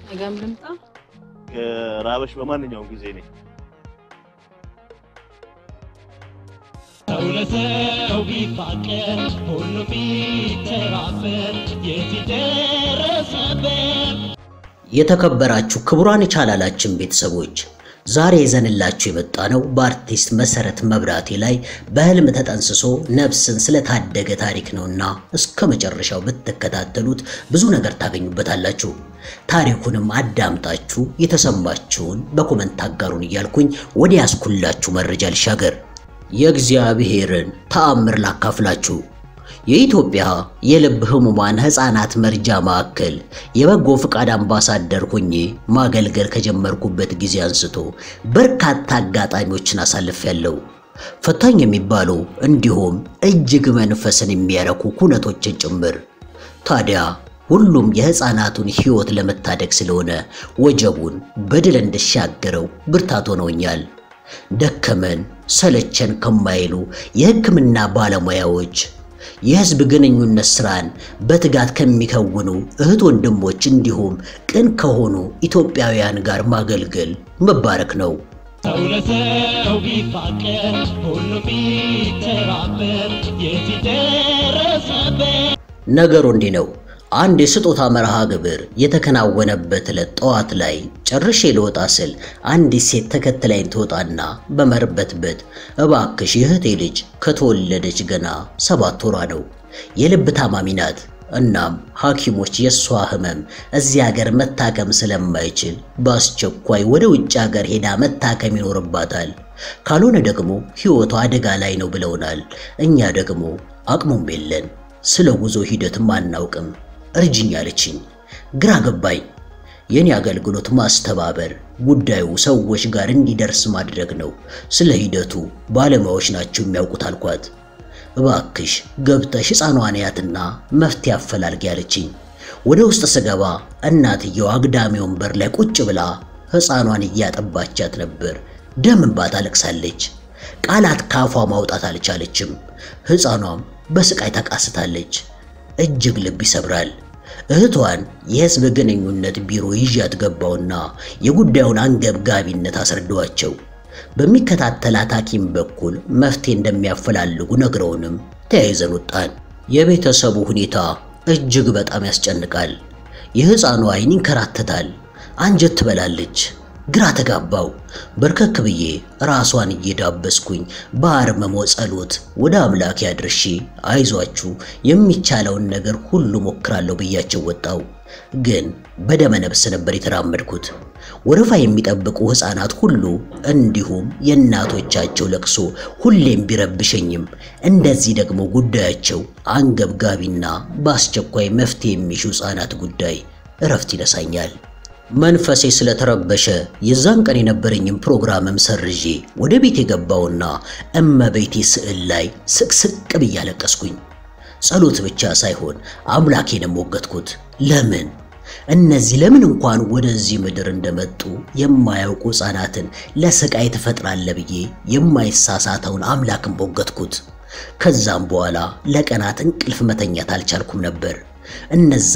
ነገም ልምጣ። ራበሽ በማንኛውም ጊዜ ነኝ። ሰው ለሰው ቢፋቀር ሁሉ ቢተባበር የት ደረሰበት። የተከበራችሁ ክቡራን የቻናላችን ቤተሰቦች ዛሬ ይዘንላችሁ የመጣ ነው በአርቲስት መሰረት መብራቴ ላይ በህልም ተጠንስሶ ነፍስን ስለታደገ ታሪክ ነውና እስከ መጨረሻው ብትከታተሉት ብዙ ነገር ታገኙበታላችሁ። ታሪኩንም አዳምጣችሁ የተሰማችሁን በኮመንት አጋሩን እያልኩኝ ወደ ያስኩላችሁ መረጃ ልሻገር። የእግዚአብሔርን ተአምር ላካፍላችሁ። የኢትዮጵያ የልብ ህሙማን ህፃናት መርጃ ማዕከል የበጎ ፍቃድ አምባሳደር ሆኜ ማገልገል ከጀመርኩበት ጊዜ አንስቶ በርካታ አጋጣሚዎችን አሳልፌያለሁ። ፈታኝ የሚባሉ እንዲሁም እጅግ መንፈስን የሚያረኩ ኩነቶችን ጭምር። ታዲያ ሁሉም የህፃናቱን ህይወት ለመታደግ ስለሆነ ወጀቡን በድል እንድሻገረው ብርታት ሆነውኛል። ደከመን ሰለቸን ከማይሉ የህክምና ባለሙያዎች የህዝብ ግንኙነት ስራን በትጋት ከሚከውኑ እህት ወንድሞች እንዲሁም ቅን ከሆኑ ኢትዮጵያውያን ጋር ማገልገል መባረክ ነው። ሰው ለሰው ቢፋቀር ሁሉ ቢተባበር የት ደረሰበት። ነገሩ እንዲህ ነው። አንድ የስጦታ መርሃ ግብር የተከናወነበት ዕለት ጠዋት ላይ ጨርሼ ልወጣ ስል አንዲት ሴት ተከትላኝ ትወጣና በመርበትበት እባክሽ የእህቴ ልጅ ከተወለደች ገና ሰባት ወሯ ነው፣ የልብ ታማሚ ናት። እናም ሐኪሞች የእሷ ህመም እዚህ ሀገር መታከም ስለማይችል በአስቸኳይ ወደ ውጭ ሀገር ሄዳ መታከም ይኖርባታል፣ ካልሆነ ደግሞ ሕይወቷ አደጋ ላይ ነው ብለውናል። እኛ ደግሞ አቅሙም የለን፣ ስለ ጉዞ ሂደትም አናውቅም እርጅኝ አለችኝ። ግራ ገባኝ። የኔ አገልግሎት ማስተባበር፣ ጉዳዩ ሰዎች ጋር እንዲደርስ ማድረግ ነው። ስለ ሂደቱ ባለሙያዎች ናቸው የሚያውቁት አልኳት። እባክሽ ገብተሽ ሕፃኗን ያትና መፍትሄ አፈላልጊ አለችኝ። ወደ ውስጥ ስገባ እናትየው አግዳሚ ወንበር ላይ ቁጭ ብላ ሕፃኗን እያጠባቻት ነበር። ደም እንባ ታለቅሳለች። ቃላት ካፏ ማውጣት አልቻለችም። ሕፃኗም በስቃይ ተቃስታለች። እጅግ ልብ ይሰብራል። እህቷን የህዝብ ግንኙነት ቢሮ ይዣት ገባውና የጉዳዩን አንገብጋቢነት አስረዳዋቸው። በሚከታተላት ሐኪም በኩል መፍትሄ እንደሚያፈላልጉ ነግረውንም ተያይዘን ወጣን። የቤተሰቡ ሁኔታ እጅግ በጣም ያስጨንቃል። የሕፃኗ ዓይን ይንከራተታል፣ አንጀት ትበላለች። ግራ ተጋባው። በርከክ ብዬ ራሷን እየዳበስኩኝ በአርመሞ ጸሎት ወደ አምላክ ያድርሺ፣ አይዟችሁ የሚቻለውን ነገር ሁሉ ሞክራለሁ ብያቸው ወጣው። ግን በደመ ነፍስ ነበር የተራመድኩት። ወረፋ የሚጠብቁ ሕፃናት ሁሉ እንዲሁም የእናቶቻቸው ለቅሶ ሁሌም ቢረብሸኝም እንደዚህ ደግሞ ጉዳያቸው አንገብጋቢና በአስቸኳይ መፍትሄ የሚሹ ሕፃናት ጉዳይ እረፍት ይነሳኛል። መንፈሴ ስለተረበሸ የዛን ቀን የነበረኝም ፕሮግራምም ሰርዤ ወደ ቤት የገባውና እመቤቴ ስዕል ላይ ስቅስቅ ብዬ አለቀስኩኝ። ጸሎት ብቻ ሳይሆን አምላኬንም ሞገትኩት። ለምን እነዚህ ለምን እንኳን ወደዚህ ምድር እንደመጡ የማያውቁ ሕፃናትን ለስቃይ ትፈጥራለህ ብዬ የማይሳሳተውን አምላክን ሞገትኩት። ከዛም በኋላ ለቀናት እንቅልፍ መተኛት አልቻልኩም ነበር። እነዛ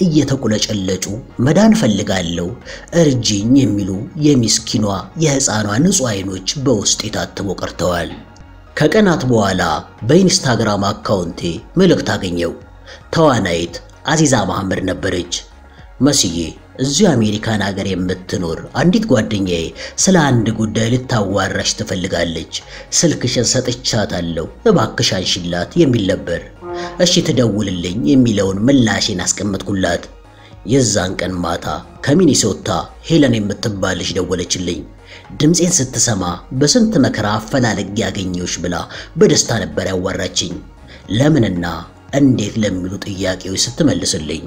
እየተቁለጨለጩ መዳን ፈልጋለሁ እርጅኝ የሚሉ የሚስኪኗ የሕፃኗ ንጹሕ ዓይኖች በውስጥ የታትሞ ቀርተዋል። ከቀናት በኋላ በኢንስታግራም አካውንቴ መልእክት አገኘው። ተዋናይት አዚዛ መሐመድ ነበረች። መስዬ እዚሁ አሜሪካን ሀገር የምትኖር አንዲት ጓደኛዬ ስለ አንድ ጉዳይ ልታዋራሽ ትፈልጋለች። ስልክሽን ሰጥቻታለሁ፣ እባክሽ አንሺላት የሚል ነበር። እሺ ትደውልልኝ የሚለውን ምላሼን አስቀመጥኩላት። የዛን ቀን ማታ ከሚኒሶታ ሄለን የምትባል ልጅ ደወለችልኝ። ድምፄን ስትሰማ በስንት መከራ አፈላልግ ያገኘሁሽ ብላ በደስታ ነበር ያዋራችኝ። ለምንና እንዴት ለሚሉ ጥያቄዎች ስትመልስልኝ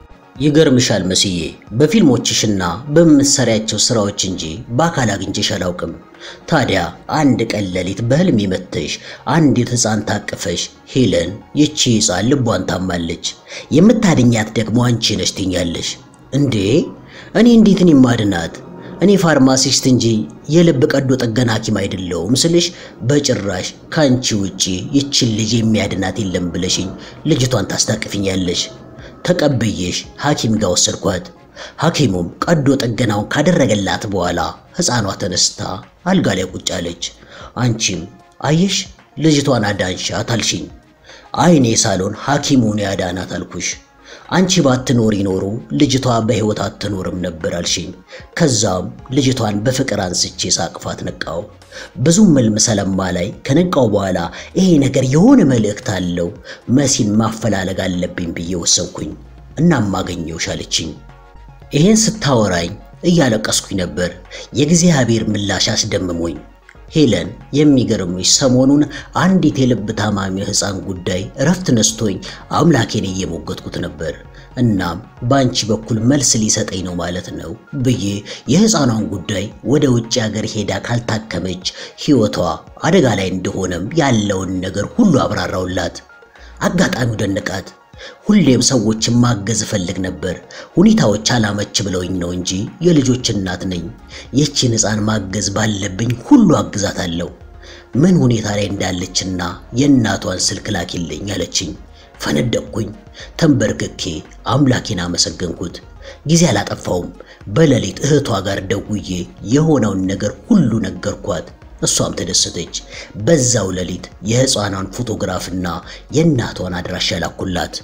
ይገርምሻል መስዬ በፊልሞችሽና በምትሰሪያቸው ስራዎች እንጂ በአካል አግኝቼሽ አላውቅም። ታዲያ አንድ ቀን ሌሊት በህልም መጥተሽ አንዲት ሕፃን ታቅፈሽ ሄለን ይቺ ሕፃን ልቧን ታማለች፣ የምታድኛት ደግሞ አንቺ ነሽ ትኛለሽ። እንዴ እኔ እንዴት እኔ ማድናት? እኔ ፋርማሲስት እንጂ የልብ ቀዶ ጥገና ሐኪም አይደለሁም ስልሽ በጭራሽ ከአንቺ ውጪ ይችን ልጅ የሚያድናት የለም ብለሽኝ ልጅቷን ታስታቅፍኛለሽ። ተቀብዬሽ ሐኪም ጋር ወሰድኳት። ሐኪሙም ቀዶ ጥገናውን ካደረገላት በኋላ ሕፃኗ ተነስታ አልጋ ላይ ቁጭ አለች። አንቺም አየሽ ልጅቷን አዳንሻት አልሽኝ። አይኔ ሳሎን ሐኪሙን ያዳናት አልኩሽ። አንቺ ባትኖሪ ኖሮ ልጅቷ በሕይወት አትኖርም ነበር አልሽኝ። ከዛም ልጅቷን በፍቅር አንስቼ ሳቅፋት ነቃው። ብዙም ህልም ሰለማ ላይ ከነቃው በኋላ ይሄ ነገር የሆነ መልእክት አለው፣ መሲን ማፈላለግ አለብኝ ብዬ ወሰንኩኝ። እናም አገኘሁሽ አለችኝ። ይሄን ስታወራኝ እያለቀስኩኝ ነበር። የእግዚአብሔር ምላሽ አስደምሞኝ ሄለን የሚገርምሽ ሰሞኑን አንዲት የልብ ታማሚ ሕፃን ጉዳይ እረፍት ነስቶኝ አምላኬን እየሞገትኩት ነበር። እናም በአንቺ በኩል መልስ ሊሰጠኝ ነው ማለት ነው ብዬ የሕፃኗን ጉዳይ ወደ ውጭ ሀገር ሄዳ ካልታከመች ሕይወቷ አደጋ ላይ እንደሆነም ያለውን ነገር ሁሉ አብራራውላት። አጋጣሚው ደነቃት። ሁሌም ሰዎችን ማገዝ እፈልግ ነበር። ሁኔታዎች አላመች ብለውኝ ነው እንጂ የልጆች እናት ነኝ። ይህችን ሕፃን ማገዝ ባለብኝ ሁሉ አግዛታለሁ። ምን ሁኔታ ላይ እንዳለችና የእናቷን ስልክ ላኪልኝ አለችኝ። ፈነደቅኩኝ። ተንበርክኬ አምላኬን አመሰገንኩት። ጊዜ አላጠፋውም። በሌሊት እህቷ ጋር ደውዬ የሆነውን ነገር ሁሉ ነገርኳት። እሷም ተደሰተች። በዛው ሌሊት የሕፃኗን ፎቶግራፍና የእናቷን አድራሻ ላኩላት።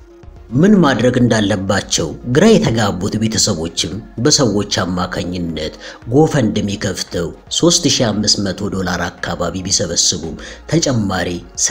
ምን ማድረግ እንዳለባቸው ግራ የተጋቡት ቤተሰቦችም በሰዎች አማካኝነት ጎፈንድሚ ከፍተው 3500 ዶላር አካባቢ ቢሰበስቡም ተጨማሪ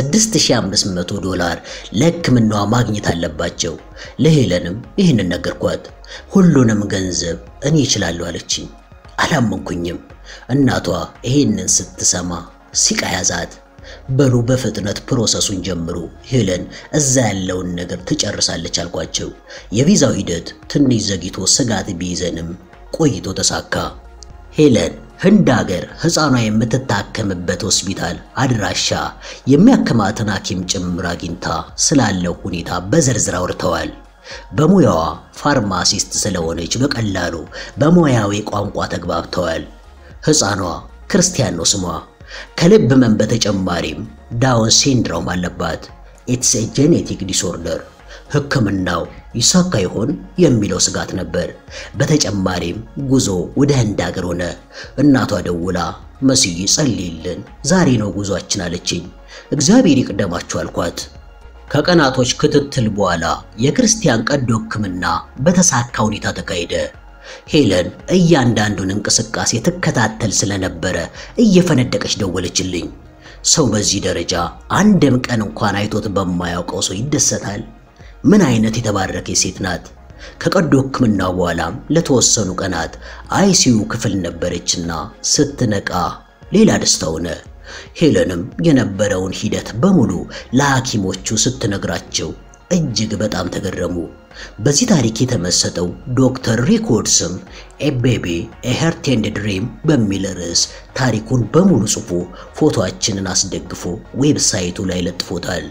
6500 ዶላር ለሕክምናዋ ማግኘት አለባቸው። ለሄለንም ይህንን ነገርኳት። ሁሉንም ገንዘብ እኔ እችላለሁ አለችኝ። አላመንኩኝም። እናቷ ይሄንን ስትሰማ ሲቃ ያዛት። በሉ በፍጥነት ፕሮሰሱን ጀምሩ፣ ሄለን እዛ ያለውን ነገር ትጨርሳለች አልኳቸው። የቪዛው ሂደት ትንሽ ዘግይቶ ስጋት ቢይዘንም ቆይቶ ተሳካ። ሄለን ህንድ ሀገር ሕፃኗ የምትታከምበት ሆስፒታል አድራሻ፣ የሚያክማትን ሐኪም ጭምር አግኝታ ስላለው ሁኔታ በዝርዝር አውርተዋል። በሙያዋ ፋርማሲስት ስለሆነች በቀላሉ በሙያዊ ቋንቋ ተግባብተዋል። ሕፃኗ ክርስቲያን ነው ስሟ። ከልብ ህመም በተጨማሪም ዳውን ሲንድሮም አለባት። ኢትስ ኤ ጄኔቲክ ዲስኦርደር። ሕክምናው ይሳካ ይሆን የሚለው ስጋት ነበር። በተጨማሪም ጉዞ ወደ ህንድ ሀገር ሆነ። እናቷ ደውላ መስዬ ጸልይልን፣ ዛሬ ነው ጉዟችን አለችኝ። እግዚአብሔር ይቅደማችሁ አልኳት። ከቀናቶች ክትትል በኋላ የክርስቲያን ቀዶ ሕክምና በተሳካ ሁኔታ ተካሄደ። ሄለን እያንዳንዱን እንቅስቃሴ ትከታተል ስለነበረ እየፈነደቀች ደወለችልኝ። ሰው በዚህ ደረጃ አንድም ቀን እንኳን አይቶት በማያውቀው ሰው ይደሰታል። ምን አይነት የተባረከች ሴት ናት! ከቀዶ ሕክምናው በኋላም ለተወሰኑ ቀናት አይሲዩ ክፍል ነበረችና ስትነቃ ሌላ ደስታ ሆነ። ሄለንም የነበረውን ሂደት በሙሉ ለሐኪሞቹ ስትነግራቸው እጅግ በጣም ተገረሙ። በዚህ ታሪክ የተመሰጠው ዶክተር ሪኮርድስም ኤ ቤቢ ኤ ሄርት ኤንድ ድሪም በሚል ርዕስ ታሪኩን በሙሉ ጽፎ ፎቶአችንን አስደግፎ ዌብሳይቱ ላይ ለጥፎታል።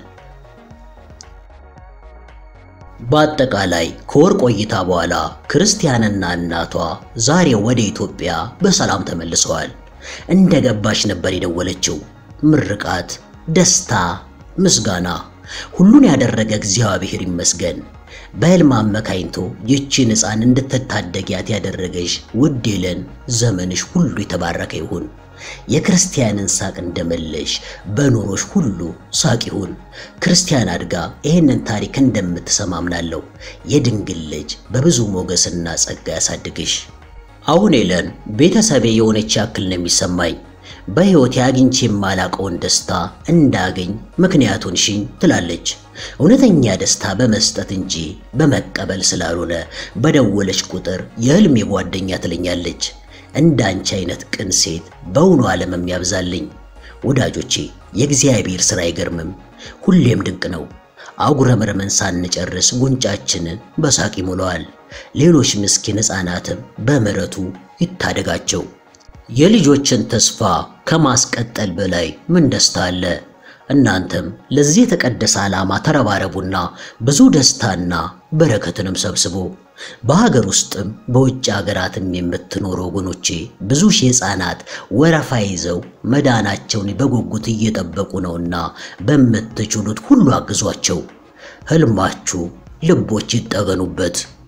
በአጠቃላይ ከወር ቆይታ በኋላ ክርስቲያንና እናቷ ዛሬ ወደ ኢትዮጵያ በሰላም ተመልሰዋል። እንደ ገባች ነበር የደወለችው። ምርቃት፣ ደስታ፣ ምስጋና ሁሉን ያደረገ እግዚአብሔር ይመስገን። በሕልም አመካኝቶ ይህችን ሕፃን እንድትታደጊያት ያደረገሽ ውድ ሄለን ዘመንሽ ሁሉ የተባረከ ይሁን። የክርስቲያንን ሳቅ እንደመለሽ በኑሮሽ ሁሉ ሳቅ ይሁን። ክርስቲያን አድጋ ይህንን ታሪክ እንደምትሰማ አምናለሁ። የድንግል ልጅ በብዙ ሞገስና ጸጋ ያሳድግሽ። አሁን ሄለን ቤተሰቤ የሆነች ያክል ነው የሚሰማኝ። በሕይወቴ አግኝቼ የማላቀውን ደስታ እንዳገኝ ምክንያቱን ሽኝ ትላለች። እውነተኛ ደስታ በመስጠት እንጂ በመቀበል ስላልሆነ በደወለች ቁጥር የሕልሜ ጓደኛ ትለኛለች። እንዳንቺ አይነት ቅን ሴት በእውኑ ዓለምም ያብዛልኝ። ወዳጆቼ የእግዚአብሔር ሥራ አይገርምም፣ ሁሌም ድንቅ ነው። አጉረምርመን ሳንጨርስ ጉንጫችንን በሳቅ ይሞላዋል። ሌሎች ምስኪን ሕፃናትም በምሕረቱ ይታደጋቸው። የልጆችን ተስፋ ከማስቀጠል በላይ ምን ደስታ አለ? እናንተም ለዚህ የተቀደሰ ዓላማ ተረባረቡና ብዙ ደስታና በረከትንም ሰብስቡ። በሀገር ውስጥም በውጭ ሀገራትም የምትኖሩ ወገኖቼ ብዙ ሺህ ሕፃናት ወረፋ ይዘው መዳናቸውን በጉጉት እየጠበቁ ነውና በምትችሉት ሁሉ አግዟቸው። ሕልማችሁ ልቦች ይጠገኑበት።